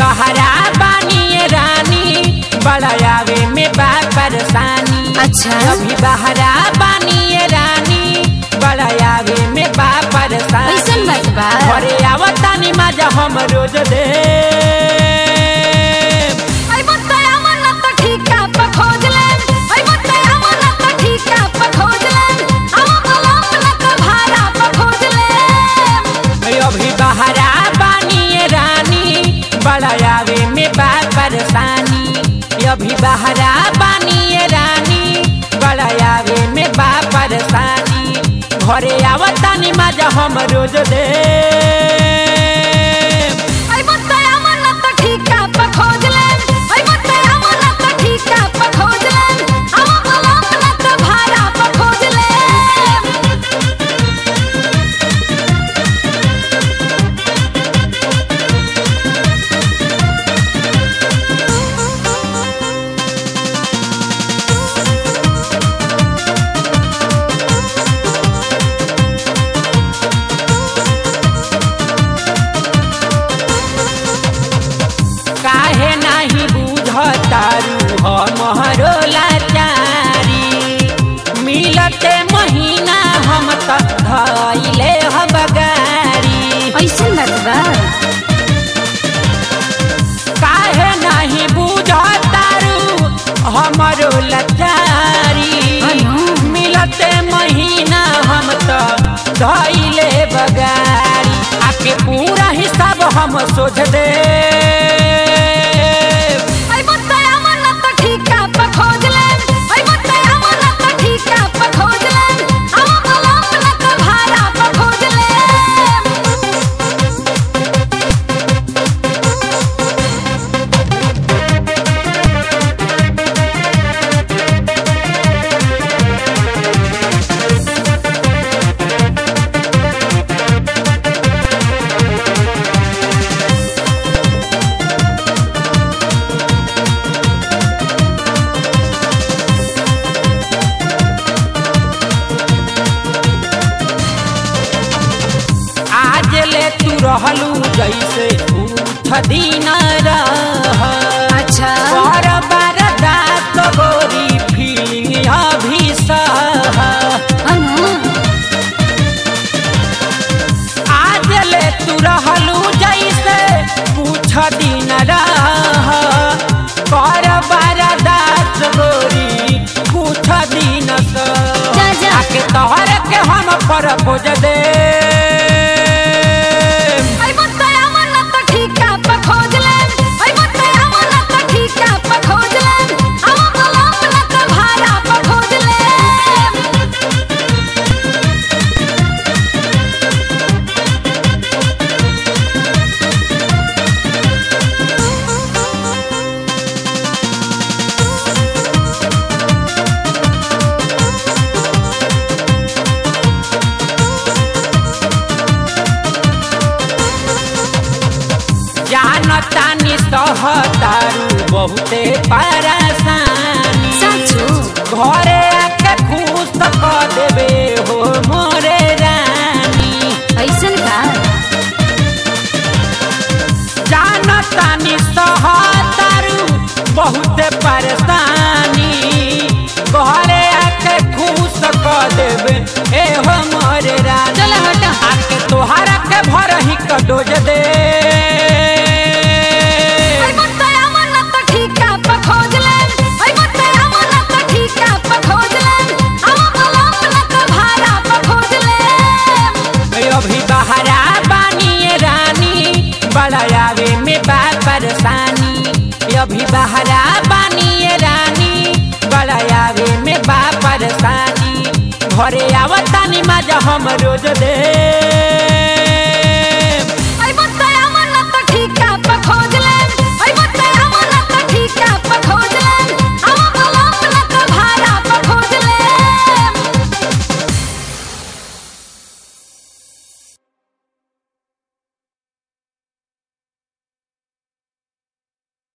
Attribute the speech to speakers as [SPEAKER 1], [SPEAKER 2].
[SPEAKER 1] बहरा बानी रानी बड़ा आवे में बा परेशानी
[SPEAKER 2] अच्छा
[SPEAKER 1] अभी बहरा बानी रानी बड़ा आवे में बा परेशानी
[SPEAKER 2] कैसन बात बा
[SPEAKER 1] घरे आवतानी मजा हम रोज दे
[SPEAKER 2] आई बताया मन त ठीका प खोज ले आई बताया मन त ठीका प खोज ले आवा मलम न त भाड़ा प खोज ले
[SPEAKER 1] अभी बहरा बानी रानी बड़ा आवे में बा परेशानी अभी बहरा बानी रानी बड़ा आवे में बा परेशानी घरे आवतानी मजा हम रोज दे
[SPEAKER 2] आई बताया मन त ठीका प खोज ले आई बताया मन त ठीका प खोज ले आवा मलम न त भाड़ा प खोज ले
[SPEAKER 1] काहे नाही बुझतारू हमरो लाचारी मिलते महीना हम त धैले हम गारी
[SPEAKER 2] ऐसन बात बा
[SPEAKER 1] काहे नाही बुझतारू हमरो लाचारी
[SPEAKER 2] अनु।
[SPEAKER 1] मिलते महीना हम त धैले बगारी आके पूरा हिसाब हम सोच दे
[SPEAKER 2] आई बताया मन त ठीका प खोज ले आई बताया मन त ठीका प खोज ले आवा मलम न त भाड़ा प खोज ले
[SPEAKER 1] आज ले तू रहलू जैसे उठ दिन रह
[SPEAKER 2] अच्छा
[SPEAKER 1] बार बार दात गोरी फीलिंग अभी सह
[SPEAKER 2] अनु
[SPEAKER 1] आज ले तू रहलू जैसे पूछ दिन रह बार बार दात गोरी पूछ दिन सह
[SPEAKER 2] जा, जा।
[SPEAKER 1] आके तोहर के हम पर खोज दे
[SPEAKER 2] आई बताया मन त ठीका प खोज ले आई बताया मन त ठीका प खोज ले आवा मलम न त भाड़ा प खोज ले
[SPEAKER 1] जानतानी सहतारू बहुते परेशानी
[SPEAKER 2] साचो
[SPEAKER 1] घरे आके खुश कर देबे हो मोरे रानी
[SPEAKER 2] ऐसन का
[SPEAKER 1] जानतानी सहतारू बहुते परेशानी घरे आके खुश कर देबे ए हो मोरे रानी
[SPEAKER 2] चल हट
[SPEAKER 1] आके तोहरा के भरही कटोज दे
[SPEAKER 2] आई बताया मन त ठीका प खोज ले आई बताया मन त ठीका प खोज ले आवा मलम न त भाड़ा प खोज ले
[SPEAKER 1] अभी बहरा बानी रानी बड़ा आवे में बा परेशानी अभी बहरा बानी रानी बड़ा आवे में बा परेशानी घरे आवतानी मजा हम रोज दे